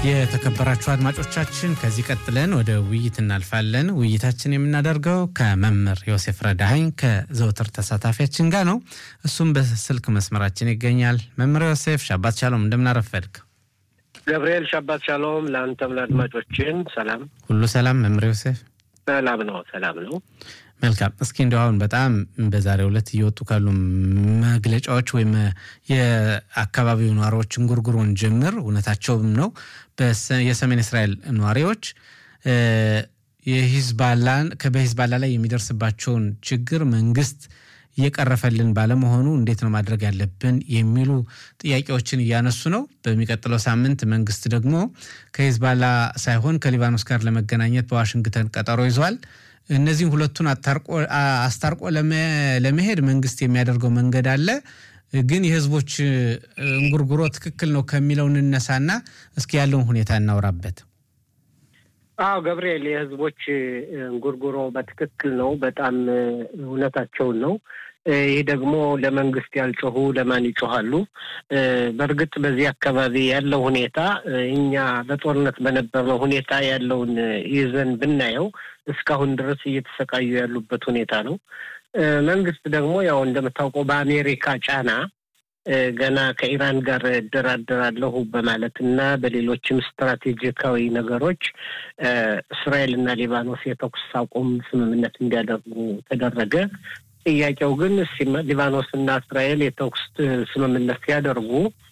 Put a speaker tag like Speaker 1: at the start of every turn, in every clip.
Speaker 1: የተከበራችሁ አድማጮቻችን ከዚህ ቀጥለን ወደ ውይይት እናልፋለን። ውይይታችን የምናደርገው ከመምህር ዮሴፍ ረዳኸኝ ከዘውትር ተሳታፊያችን ጋር ነው። እሱም በስልክ መስመራችን ይገኛል። መምህር ዮሴፍ ሻባት ሻሎም፣ እንደምናረፈድክ።
Speaker 2: ገብርኤል ሻባት ሻሎም፣ ለአንተም ለአድማጮችን ሰላም።
Speaker 1: ሁሉ ሰላም መምህር ዮሴፍ?
Speaker 2: ሰላም ነው፣ ሰላም ነው።
Speaker 1: መልካም። እስኪ እንዲሁ አሁን በጣም በዛሬው ዕለት እየወጡ ካሉ መግለጫዎች ወይም የአካባቢው ነዋሪዎችን ጉርጉሮን ጀምር እውነታቸውም ነው። የሰሜን እስራኤል ነዋሪዎች የሂዝባላን በሂዝባላ ላይ የሚደርስባቸውን ችግር መንግስት እየቀረፈልን ባለመሆኑ እንዴት ነው ማድረግ ያለብን የሚሉ ጥያቄዎችን እያነሱ ነው። በሚቀጥለው ሳምንት መንግስት ደግሞ ከሂዝባላ ሳይሆን ከሊባኖስ ጋር ለመገናኘት በዋሽንግተን ቀጠሮ ይዟል። እነዚህም ሁለቱን አስታርቆ ለመሄድ መንግስት የሚያደርገው መንገድ አለ። ግን የህዝቦች እንጉርጉሮ ትክክል ነው ከሚለው እንነሳና እስኪ ያለውን ሁኔታ እናውራበት።
Speaker 2: አዎ ገብርኤል፣ የህዝቦች እንጉርጉሮ በትክክል ነው። በጣም እውነታቸውን ነው። ይህ ደግሞ ለመንግስት ያልጮሁ ለማን ይጮሃሉ? በእርግጥ በዚህ አካባቢ ያለው ሁኔታ እኛ በጦርነት በነበርነው ሁኔታ ያለውን ይዘን ብናየው እስካሁን ድረስ እየተሰቃዩ ያሉበት ሁኔታ ነው። መንግስት ደግሞ ያው እንደምታውቀው በአሜሪካ ጫና ገና ከኢራን ጋር እደራደራለሁ በማለት እና በሌሎችም ስትራቴጂካዊ ነገሮች እስራኤል እና ሊባኖስ የተኩስ አቁም ስምምነት እንዲያደርጉ ተደረገ። ጥያቄው ግን ሊባኖስ እና እስራኤል የተኩስ ስምምነት ሲያደርጉ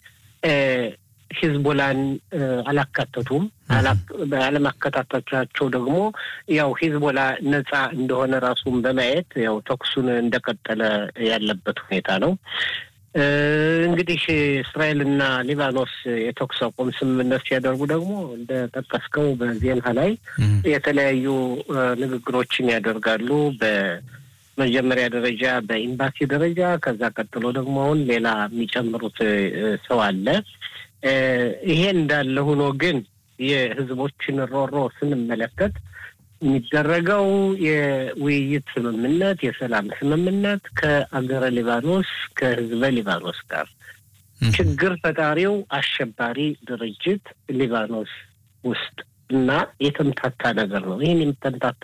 Speaker 2: ሂዝቦላን አላካተቱም። አለማከታተቻቸው ደግሞ ያው ሂዝቦላ ነጻ እንደሆነ ራሱን በማየት ያው ተኩሱን እንደቀጠለ ያለበት ሁኔታ ነው። እንግዲህ እስራኤልና ሊባኖስ የተኩስ አቁም ስምምነት ሲያደርጉ ደግሞ እንደጠቀስከው በዜና ላይ የተለያዩ ንግግሮችን ያደርጋሉ። በመጀመሪያ ደረጃ በኤምባሲ ደረጃ፣ ከዛ ቀጥሎ ደግሞ አሁን ሌላ የሚጨምሩት ሰው አለ። ይሄ እንዳለ ሆኖ ግን የህዝቦችን ሮሮ ስንመለከት የሚደረገው የውይይት ስምምነት የሰላም ስምምነት ከአገረ ሊባኖስ ከህዝበ ሊባኖስ ጋር ችግር ፈጣሪው አሸባሪ ድርጅት ሊባኖስ ውስጥ እና የተምታታ ነገር ነው። ይህን የተምታታ